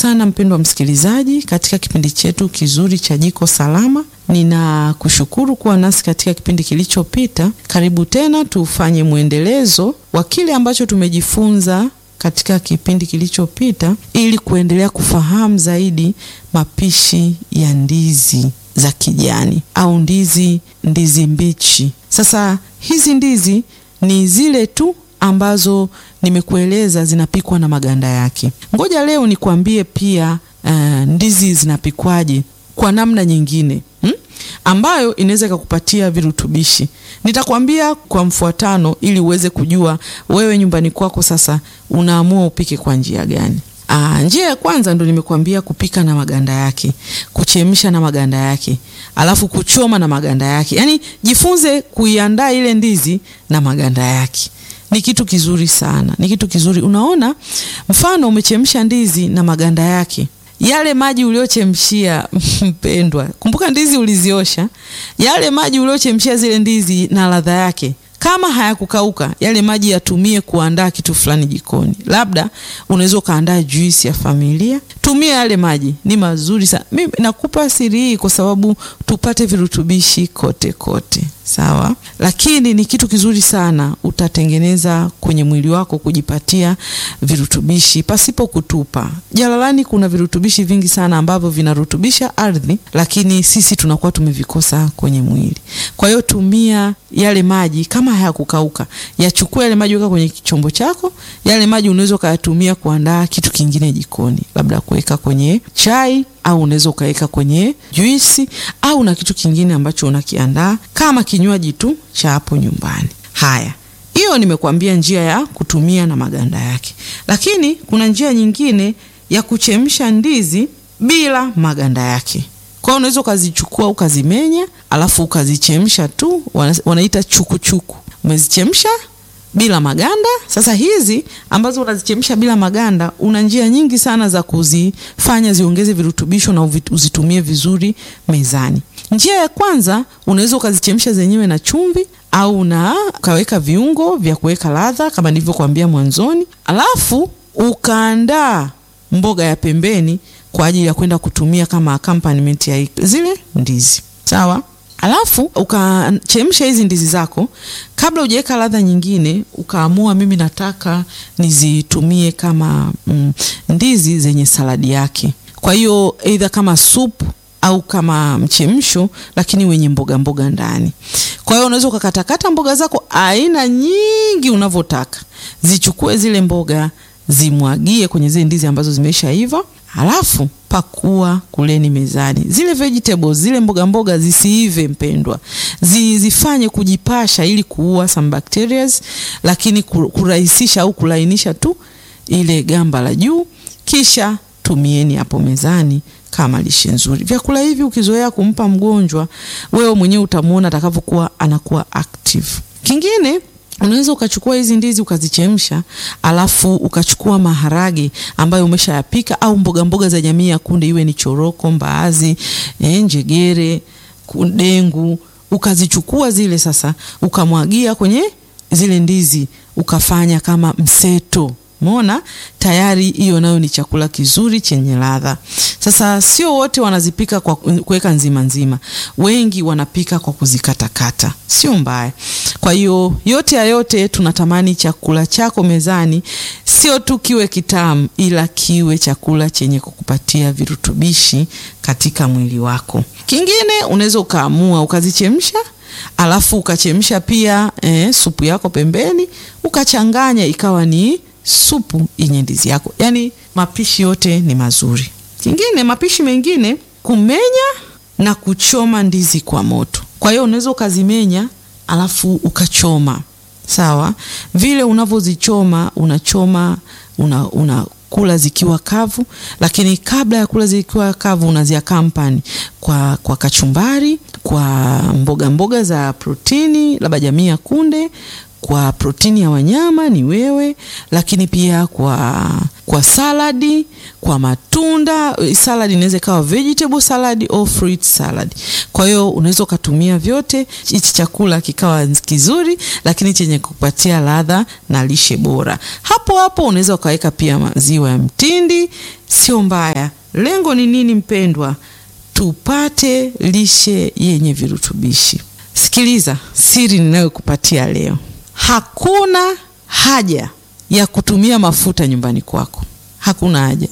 sana mpendwa msikilizaji katika kipindi chetu kizuri cha Jiko Salama. Ninakushukuru kuwa nasi katika kipindi kilichopita. Karibu tena tufanye mwendelezo wa kile ambacho tumejifunza katika kipindi kilichopita ili kuendelea kufahamu zaidi mapishi ya ndizi za kijani au ndizi ndizi mbichi. Sasa hizi ndizi ni zile tu ambazo nimekueleza zinapikwa na maganda yake. Ngoja leo nikwambie pia uh, ndizi zinapikwaje kwa namna nyingine hmm? ambayo inaweza ikakupatia virutubishi. Nitakwambia kwa mfuatano ili uweze kujua wewe nyumbani kwako sasa unaamua upike kwa njia gani. Aa, njia ya kwanza ndo nimekuambia kupika na maganda yake, kuchemsha na maganda yake, alafu kuchoma na maganda yake. Yaani jifunze kuiandaa ile ndizi na maganda yake. Ni kitu kizuri sana, ni kitu kizuri. Unaona, mfano umechemsha ndizi na maganda yake, yale maji uliochemshia mpendwa, kumbuka ndizi uliziosha, yale maji uliochemshia zile ndizi na ladha yake kama hayakukauka yale maji yatumie kuandaa kitu fulani jikoni. Labda unaweza ukaandaa juisi ya familia, tumia yale maji, ni mazuri sana. Mimi nakupa siri hii kwa sababu tupate virutubishi kote kote, sawa. Lakini ni kitu kizuri sana, utatengeneza kwenye mwili wako kujipatia virutubishi pasipo kutupa. Jalalani kuna virutubishi vingi sana ambavyo vinarutubisha ardhi, lakini sisi tunakuwa tumevikosa kwenye mwili. Kwa hiyo tumia yale maji kama hayakukauka, yachukua yale maji, weka kwenye chombo chako. Yale maji unaweza ukayatumia kuandaa kitu kingine jikoni, labda kuweka kwenye chai au unaweza ukaweka kwenye juisi au na kitu kingine ambacho unakiandaa kama kinywaji tu cha hapo nyumbani. Haya, hiyo nimekuambia njia ya kutumia na maganda yake, lakini kuna njia nyingine ya kuchemsha ndizi bila maganda yake. Kwa hiyo unaweza ukazichukua ukazimenya, alafu ukazichemsha tu, wanaita chukuchuku. Umezichemsha bila maganda. Sasa hizi ambazo unazichemsha bila maganda, una njia nyingi sana za kuzifanya ziongeze virutubisho na uzitumie vizuri mezani. Njia ya kwanza, unaweza ukazichemsha zenyewe na chumvi au na ukaweka viungo vya kuweka ladha kama nilivyokuambia mwanzoni, alafu ukaandaa mboga ya pembeni kwa ajili ya kwenda kutumia kama accompaniment ya zile ndizi, sawa. Alafu ukachemsha hizi ndizi zako kabla hujaweka ladha nyingine, ukaamua mimi nataka nizitumie kama mm, ndizi zenye saladi yake. Kwa hiyo either kama supu au kama mchemsho, lakini wenye mboga mboga ndani. Kwa hiyo unaweza ukakatakata mboga zako aina nyingi unavyotaka, zichukue zile mboga zimwagie kwenye zile ndizi ambazo zimeshaiva, halafu pakua kuleni mezani. Zile vegetables zile mboga mboga zisiive mpendwa, zifanye kujipasha ili kuua some bacteria, lakini kurahisisha au kulainisha tu ile gamba la juu, kisha tumieni hapo mezani kama lishe nzuri. Vyakula hivi ukizoea kumpa mgonjwa, wewe mwenyewe utamwona atakavyokuwa anakuwa active. Kingine unaweza ukachukua hizi ndizi ukazichemsha, alafu ukachukua maharage ambayo umeshayapika au mboga mboga za jamii ya kunde, iwe ni choroko, mbaazi, eh, njegere, dengu, ukazichukua zile sasa, ukamwagia kwenye zile ndizi, ukafanya kama mseto. Umeona tayari, hiyo nayo ni chakula kizuri chenye ladha. Sasa sio wote wanazipika kwa kuweka nzima nzima, wengi wanapika kwa kuzikatakata, sio mbaya. Kwa hiyo yote ya yote, tunatamani chakula chako mezani sio tu kiwe kitamu, ila kiwe chakula chenye kukupatia virutubishi katika mwili wako. Kingine unaweza ukaamua ukazichemsha alafu ukachemsha pia eh, supu yako pembeni, ukachanganya ikawa ni supu yenye ndizi yako. Yaani mapishi yote ni mazuri. Kingine, mapishi mengine kumenya na kuchoma ndizi kwa moto. Kwa hiyo unaweza ukazimenya alafu ukachoma, sawa. Vile unavyozichoma unachoma una, una kula zikiwa kavu, lakini kabla ya kula zikiwa kavu unaziakampani kwa, kwa kachumbari, kwa mboga mboga za protini, labda jamii ya kunde kwa protini ya wanyama ni wewe, lakini pia kwa kwa saladi, kwa matunda. Saladi inaweza ikawa vegetable salad au fruit salad. Kwa hiyo unaweza ukatumia vyote, hichi chakula kikawa kizuri, lakini chenye kupatia ladha na lishe bora. Hapo hapo unaweza ukaweka pia maziwa ya mtindi, sio mbaya. Lengo ni nini mpendwa? Tupate lishe yenye virutubishi. Sikiliza siri ninayokupatia leo. Hakuna haja ya kutumia mafuta nyumbani kwako, hakuna haja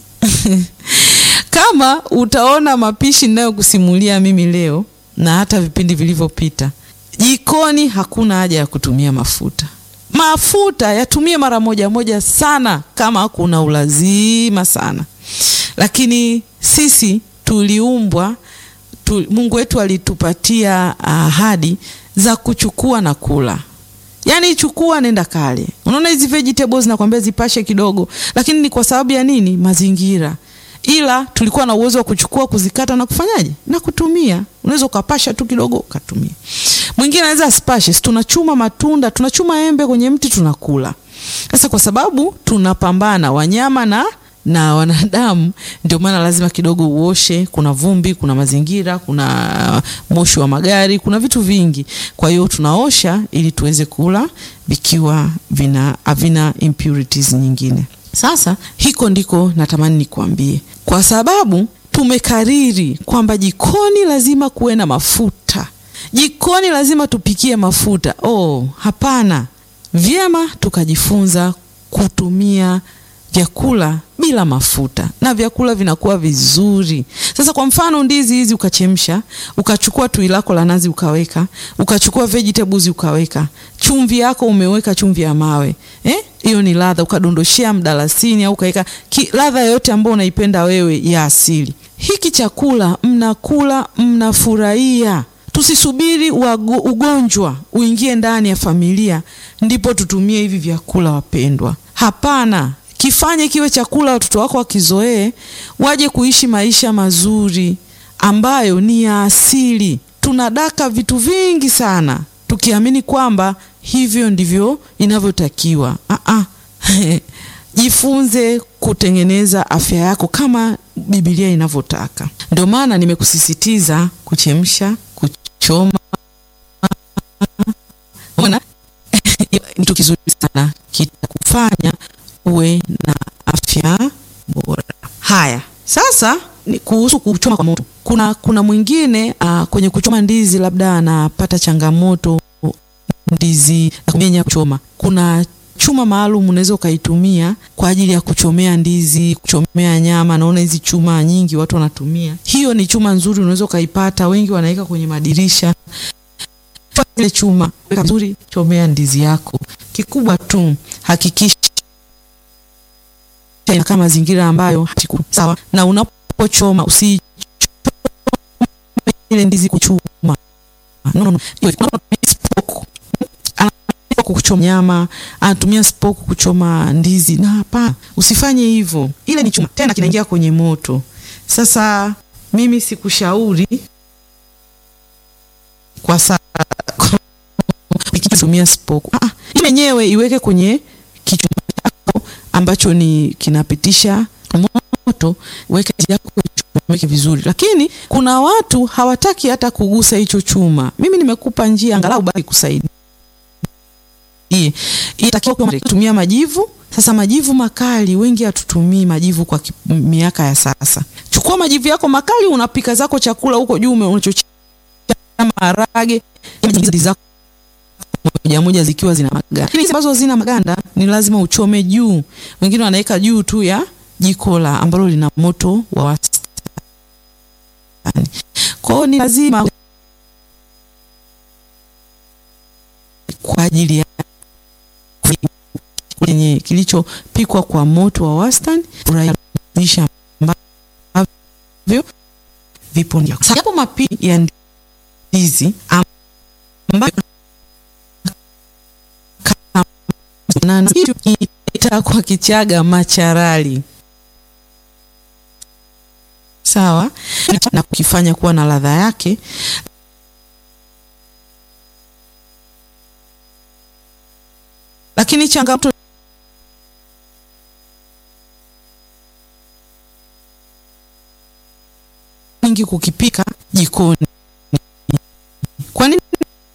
kama utaona mapishi ninayokusimulia mimi leo na hata vipindi vilivyopita, jikoni hakuna haja ya kutumia mafuta. Mafuta yatumie mara moja moja sana, kama kuna ulazima sana, lakini sisi tuliumbwa tu, Mungu wetu alitupatia ahadi za kuchukua na kula. Yaani chukua nenda kale. Unaona hizi vegetables nakwambia zipashe kidogo, lakini ni kwa sababu ya nini? Mazingira. Ila tulikuwa na uwezo wa kuchukua, kuzikata na kufanyaje? Na kutumia. Unaweza ukapasha tu kidogo ukatumia. Mwingine anaweza asipashe. Si tunachuma matunda, tunachuma embe kwenye mti tunakula. Sasa kwa sababu tunapambana wanyama na na wanadamu, ndio maana lazima kidogo uoshe. Kuna vumbi, kuna mazingira, kuna moshi wa magari, kuna vitu vingi. Kwa hiyo tunaosha ili tuweze kula vikiwa vina havina impurities nyingine. Sasa hiko ndiko natamani nikuambie, kwa sababu tumekariri kwamba jikoni lazima kuwe na mafuta, jikoni lazima tupikie mafuta. Oh, hapana! Vyema tukajifunza kutumia vyakula bila mafuta na vyakula vinakuwa vizuri. Sasa kwa mfano ndizi hizi ukachemsha, ukachukua tui lako la nazi ukaweka, ukachukua vegetables ukaweka, chumvi yako umeweka chumvi ya mawe eh, hiyo ni ladha. Ukadondoshea mdalasini au ukaweka ladha yoyote ambayo unaipenda wewe ya asili. Hiki chakula mnakula, mnafurahia. Tusisubiri wago, ugonjwa uingie ndani ya familia ndipo tutumie hivi vyakula wapendwa. Hapana. Kifanye kiwe chakula watoto wako wakizoee, waje kuishi maisha mazuri ambayo ni ya asili. Tunadaka vitu vingi sana tukiamini kwamba hivyo ndivyo inavyotakiwa. Ah-ah. Jifunze kutengeneza afya yako kama Biblia inavyotaka. Ndio maana nimekusisitiza kuchemsha, kuchoma ni kitu kizuri sana, kitakufanya uwe na afya bora. Haya, sasa ni kuhusu kuchoma kwa moto. Kuna kuna mwingine uh, kwenye kuchoma ndizi labda anapata changamoto ndizi na kumenya kuchoma. Kuna chuma maalum unaweza ukaitumia kwa ajili ya kuchomea ndizi, kuchomea nyama. Naona hizi chuma nyingi watu wanatumia. Hiyo ni chuma nzuri, unaweza ukaipata, wengi wanaweka kwenye madirisha. Ile chuma weka vizuri, chomea ndizi yako. Kikubwa tu hakikisha inakaa mazingira ambayo sawa, na unapochoma usi ile ndizi kuchuma no, no, no. Kuchoma nyama anatumia spoku kuchoma ndizi, na hapana, usifanye hivyo. Ile ni chuma tena, kinaingia kwenye moto. Sasa mimi sikushauri kwa saa kutumia spoku. Ah, yenyewe iweke kwenye kichuma chako ambacho ni kinapitisha moto, weke yako weke vizuri, lakini kuna watu hawataki hata kugusa hicho chuma. Mimi nimekupa njia angalau baki kusaidia. Inatakiwa kutumia majivu. Sasa majivu makali, wengi hatutumii majivu kwa miaka ya sasa. Chukua majivu yako makali, unapika zako chakula huko juu, unachochia maharage zako moja moja zikiwa zina maganda, lakini ambazo zina maganda ni lazima uchome juu. Wengine wanaweka juu tu ya jiko la ambalo lina moto wa wastani. Kwa hiyo ni lazima kwa ajili ya kwenye kilichopikwa kwa moto wa wastani furahisha ambavyo vipo ndio sababu mapi ya ndizi ambayo itakuwa Kichaga macharali sawa, na kukifanya kuwa na ladha yake. lakini changamoto nyingi kukipika jikoni. Kwa nini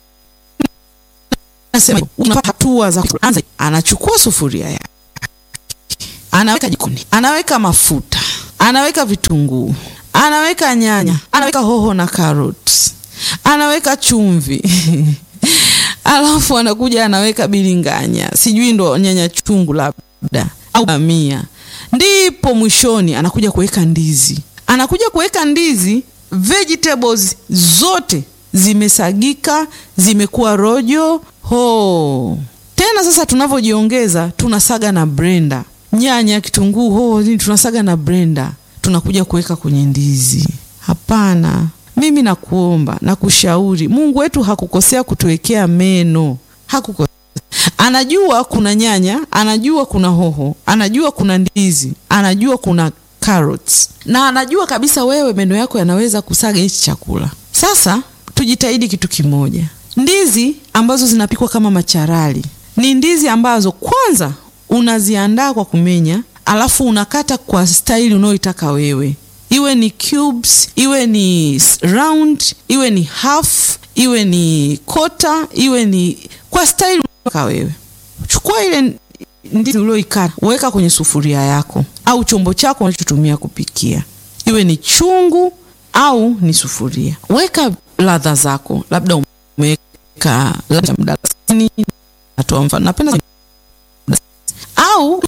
nasema unapata hatua za kuanza? Anachukua sufuria yake, anaweka jikoni, anaweka mafuta, anaweka vitunguu, anaweka nyanya, anaweka hoho na carrots, anaweka chumvi alafu anakuja anaweka bilinganya, sijui ndo nyanya chungu labda au bamia, ndipo mwishoni anakuja kuweka ndizi. Anakuja kuweka ndizi, vegetables zote zimesagika, zimekuwa rojo ho. Tena sasa tunavyojiongeza, tunasaga na blender, nyanya, kitunguu, hoho, nini, tunasaga na blender, tunakuja kuweka kwenye ndizi. Hapana. Mimi nakuomba na kushauri, Mungu wetu hakukosea kutuwekea meno, hakukosea. Anajua kuna nyanya, anajua kuna hoho, anajua kuna ndizi, anajua kuna carrots, na anajua kabisa wewe meno yako yanaweza kusaga hichi chakula. Sasa tujitahidi kitu kimoja, ndizi ambazo zinapikwa kama macharali ni ndizi ambazo kwanza unaziandaa kwa kumenya, alafu unakata kwa staili unayoitaka wewe iwe ni cubes, iwe ni round, iwe ni half, iwe ni kota, iwe ni kwa staili unataka wewe. Chukua ile ndizi ulioikata, weka kwenye sufuria yako au chombo chako unachotumia kupikia, iwe ni chungu au ni sufuria. Weka ladha zako, labda umeweka ladha mdalasini, natoa mfano, napenda au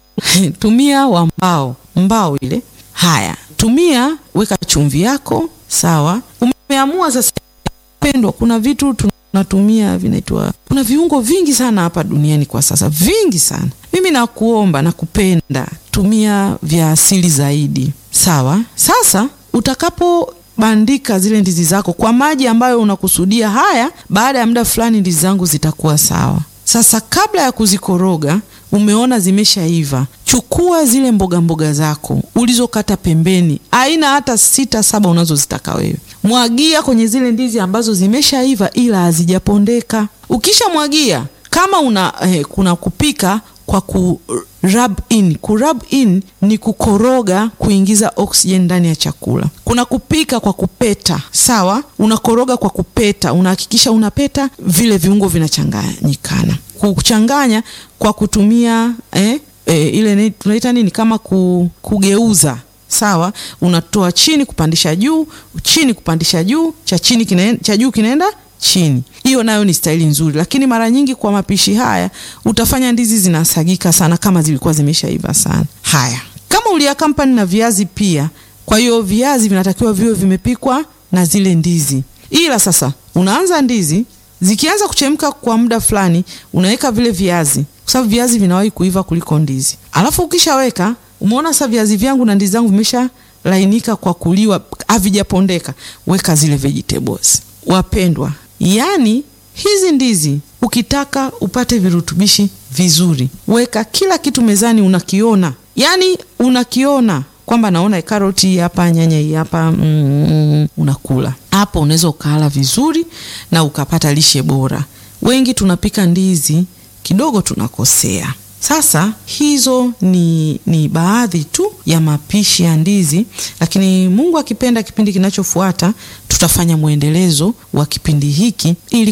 tumia wa mbao, mbao ile. Haya, tumia weka chumvi yako sawa. Umeamua sasa, pendwa, kuna vitu tunatumia vinaitwa, kuna viungo vingi sana hapa duniani kwa sasa, vingi sana. Mimi nakuomba na kupenda, tumia vya asili zaidi, sawa. Sasa utakapobandika zile ndizi zako kwa maji ambayo unakusudia, haya, baada ya muda fulani ndizi zangu zitakuwa sawa. Sasa kabla ya kuzikoroga umeona zimeshaiva, chukua zile mboga mboga zako ulizokata pembeni, aina hata sita saba unazozitaka wewe, mwagia kwenye zile ndizi ambazo zimeshaiva ila hazijapondeka. Ukishamwagia kama una eh, kuna kupika kwa ku rub in. Ku rub in ni kukoroga, kuingiza oxygen ndani ya chakula. Kuna kupika kwa kupeta, sawa. Unakoroga kwa kupeta, unahakikisha unapeta vile viungo vinachanganyikana. Kuchanganya kwa kutumia eh, eh, ile tunaita nini kama ku, kugeuza sawa. Unatoa chini kupandisha juu, chini kupandisha juu, cha chini kinaenda, cha juu kinaenda chini. Hiyo nayo ni staili nzuri, lakini mara nyingi kwa mapishi haya utafanya ndizi zinasagika sana kama zilikuwa zimeshaiva sana. Haya, kama uliakampani na viazi pia, kwa hiyo viazi vinatakiwa viwe vimepikwa na zile ndizi. Ila sasa unaanza ndizi zikianza kuchemka kwa muda fulani, unaweka vile viazi, kwa sababu viazi vinawahi kuiva kuliko ndizi. Alafu ukishaweka, umeona sasa viazi vyangu na ndizi zangu vimesha lainika kwa kuliwa, havijapondeka, weka zile vegetables. Wapendwa, yaani hizi ndizi ukitaka upate virutubishi vizuri, weka kila kitu mezani, unakiona, yaani unakiona kwamba naona karoti hii hapa, nyanya hii hapa, mm, unakula hapo, unaweza ukala vizuri na ukapata lishe bora. Wengi tunapika ndizi kidogo tunakosea. Sasa hizo ni, ni baadhi tu ya mapishi ya ndizi, lakini Mungu akipenda, kipindi kinachofuata tutafanya mwendelezo wa kipindi hiki ili